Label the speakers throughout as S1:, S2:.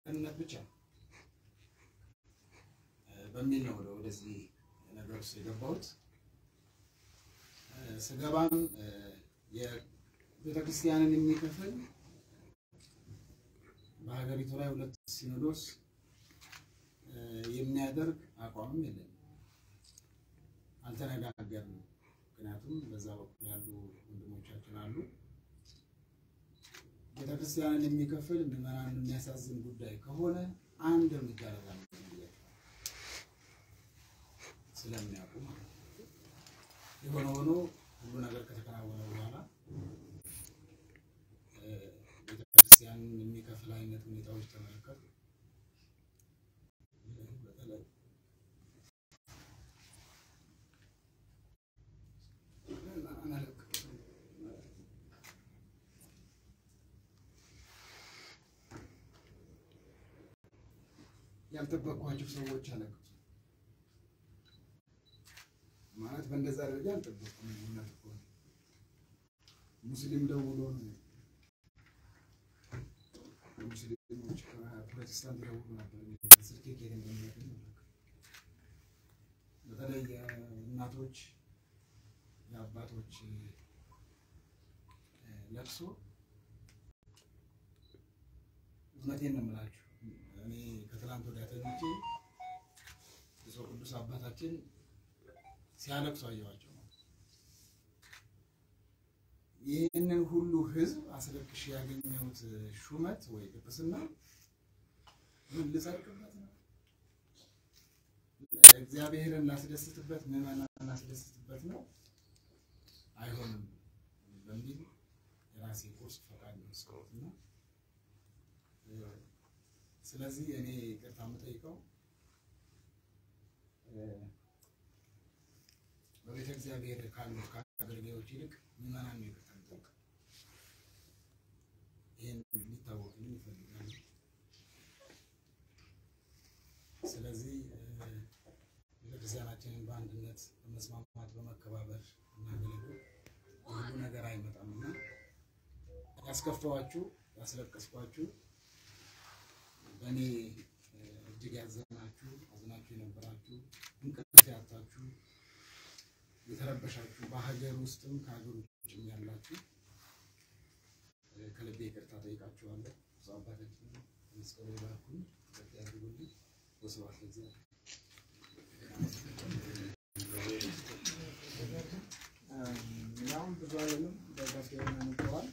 S1: ደህንነት ብቻ በሚል ነው ወደ ወደዚህ ነገር ውስጥ የገባሁት። ስገባም የቤተክርስቲያንን የሚከፍል በሀገሪቱ ላይ ሁለት ሲኖዶስ የሚያደርግ አቋምም የለንም። አልተነጋገርንም። ምክንያቱም በዛ በኩል ያሉ ወንድሞቻችን አሉ። ቤተክርስቲያንን የሚከፍል ምዕመናንን የሚያሳዝን ጉዳይ ከሆነ አንድ እርምጃ ለራም ስለሚያውቁ ማለት ነው። የሆነ ሆኖ ሁሉ ነገር ከተከናወነ በኋላ ቤተክርስቲያንን የሚከፍል አይነት ሁኔታዎች ተመለከቱ። በተለይ ያልጠበቅኳቸው ሰዎች አለቀሱ። ማለት በእንደዛ ደረጃ አልጠበቅኩም። እውነት እኮ ነው። ሙስሊም ደውሎ ነው ሙስሊሞች ፕሮቴስታንት ደውሎ ነበር። ስልኬ ከየት እንደሚያገኝ በተለይ የእናቶች የአባቶች ለቅሶ እውነቴን ነው የምላችሁ። እኔ ከትላንት ወዲያ ተኝቼ ብፁዕ ቅዱስ አባታችን ሲያለቅሱ አየኋቸው። ይህንን ሁሉ ሕዝብ አስለቅሽ ያገኘሁት ሹመት ወይ ቅስና ምን ልጸድቅበት ነው? እግዚአብሔርን ላስደስትበት፣ ምዕመናን ላስደስትበት ነው? አይሆንም በሚል የራሴ ቁርስ ፈቃድ ነው እስከወት እና ስለዚህ እኔ ይቅርታ የምጠይቀው በቤተ እግዚአብሔር ካሉት ከአገልጋዮች ይልቅ ምዕመናን ነው ይቅርታ የምጠይቀው። ይህን ሊታወቅልኝ ይፈልጋሉ። ስለዚህ ቤተክርስቲያናችንን በአንድነት በመስማማት በመከባበር እናገለግል። ሁሉ ነገር አይመጣም እና ያስከፋዋችሁ ያስለቀስኳችሁ በእኔ እጅግ ያዘናችሁ አዝናችሁ የነበራችሁ እንቅልፍ ያጣችሁ የተረበሻችሁ በሀገር ውስጥም ከሀገር ውጭም ያላችሁ ከልቤ ይቅርታ ጠይቃችኋለሁ። ብዙ አባታችን መስቀሉ ባርኩኝ ያድርጉልኝ። ወስብሐት ለእግዚአብሔር።
S2: ያሁን ብዙ አይደለም በጋፍ አንተዋል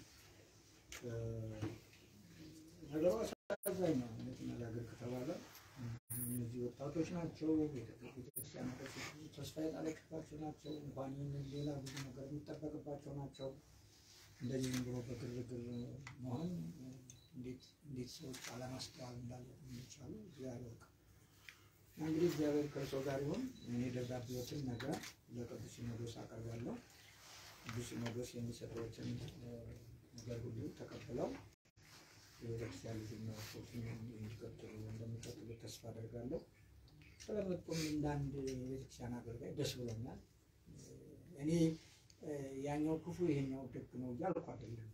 S2: ነገሩ አሳዛኝ ነው። እውነት መናገር ከተባለ እነዚህ ወጣቶች ናቸው፣ ቤተክርስቲያን ተስፋ የጣለችባቸው ናቸው። እንኳን ይህንን ሌላ ብዙ ነገር የሚጠበቅባቸው ናቸው። እንደዚህ ዝም ብሎ በግርግር መሆን እንዴት እንዴት ሰዎች አለማስተዋል እንዳለ የሚቻሉ እግዚአብሔር ያውቃል። እና እንግዲህ እግዚአብሔር ከእርሶ ጋር ይሁን። እኔ ደብዳቤዎችን ነገ ለቅዱስ ሲኖዶስ አቀርባለሁ። ቅዱስ ሲኖዶስ የሚሰጠዎችን ነገር ሁሉ ተቀብለው የቤተክርስቲያን ልጅነቶችን እንዲቀጥሉ እንደሚቀጥሉ ተስፋ አደርጋለሁ። ስለመጡም እንዳንድ የቤተክርስቲያን አገልጋይ ደስ ብሎኛል። እኔ ያኛው ክፉ ይሄኛው ደግ ነው እያልኩ አይደለም።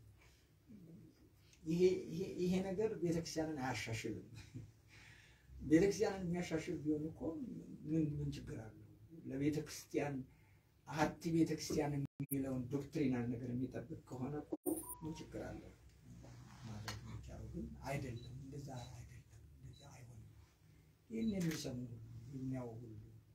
S2: ይሄ ነገር ቤተክርስቲያንን አያሻሽልም። ቤተክርስቲያንን የሚያሻሽል ቢሆን እኮ ምን ምን ችግር አለው? ለቤተክርስቲያን አሀቲ ቤተክርስቲያን የሚለውን ዶክትሪናል ነገር የሚጠብቅ ከሆነ እኮ ምን ችግር አለው? ማድረግ የሚቻለው ግን አይደለም። እንደዛ አይደለም። እንደዛ አይሆንም። ይህን የሚሰሙ ሁሉ የሚያው ሁሉ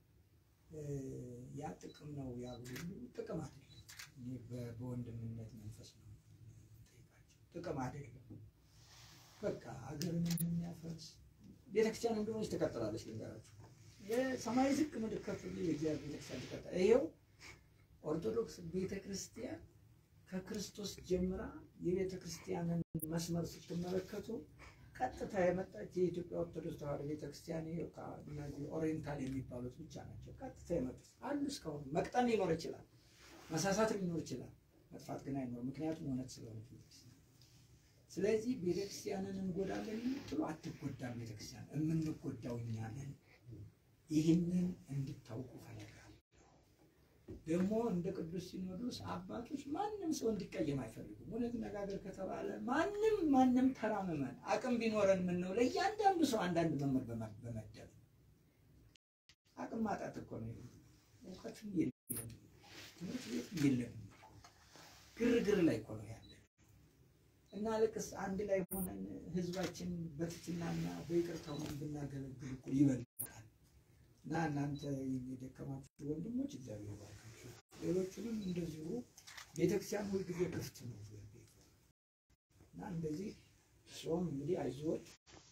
S2: ያ ጥቅም ነው ያሉ ሁሉ ጥቅም አይደለም። እኔ በወንድምነት መንፈስ ነው ጠይቃቸው። ጥቅም አይደለም። በቃ ሀገርን የሚያፈርስ ቤተክርስቲያን እንደሆነች ትቀጥላለች። ልንገራችሁ፣ የሰማይ ዝቅ ምድር ከፍ ቢል የእግዚአብሔር ቤተክርስቲያን ትቀጥላለች። ይሄው ኦርቶዶክስ ቤተክርስቲያን ከክርስቶስ ጀምራ የቤተ ክርስቲያንን መስመር ስትመለከቱ ቀጥታ የመጣች የኢትዮጵያ ኦርቶዶክስ ተዋሕዶ ቤተክርስቲያን እነዚህ ኦሪየንታል የሚባሉት ብቻ ናቸው። ቀጥታ የመጡት አሉ። እስካሁን መቅጠን ሊኖር ይችላል፣ መሳሳት ሊኖር ይችላል፣ መጥፋት ግን አይኖርም። ምክንያቱም እውነት ስለሆነ ቤተክርስቲያን። ስለዚህ ቤተክርስቲያንን እንጎዳለን የምትሉ አትጎዳም። ቤተክርስቲያን የምንጎዳው እኛ ነን። ይህንን እንድታውቁ ፈልጋለሁ። ደግሞ እንደ ቅዱስ ሲኖዶስ አባቶች ማንም ሰው እንዲቀየም አይፈልጉም። እውነት ነጋገር ከተባለ ማንም ማንም ተራ ምዕመን አቅም ቢኖረን ምን ነው ለእያንዳንዱ ሰው አንዳንድ መምህር በመ- በመደብ አቅም ማጣት እኮ ነው። እውቀትም የለም፣ ትምህርት ቤት የለም፣ ግርግር ላይ እኮ ነው ያለ እና ልቅስ አንድ ላይ ሆነን ህዝባችን በትትናና በይቅርታ ሆነን ብናገለግል እኮ ይበልጣል። እና እናንተ የደከማችሁ ወንድሞች እግዚአብሔር ይባርካችሁ። ሌሎቹንም እንደዚሁ ቤተክርስቲያን ሁልጊዜ ክፍት ነው እና እንደዚህ ጾም እንግዲህ አይዞት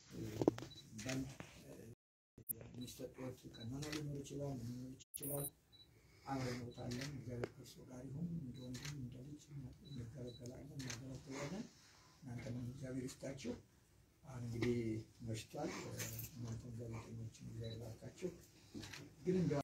S2: የሚሰጡት ቀኖና ሊኖር ይችላል፣ ምን ሊኖር ይችላል። አብረን እንወጣለን። እግዚአብሔር ከእርሱ ጋር ይሁን። እንደ ወንድም እንደ ልጅ እንገለገላለን፣ እናገለግላለን። እናንተንም እግዚአብሔር ይስጣችሁ። አሁን እንግዲህ መሽቷል። እናንተም ጋዜጠኞችን እግዚአብሔር ይባርካችሁ። ግን እንደ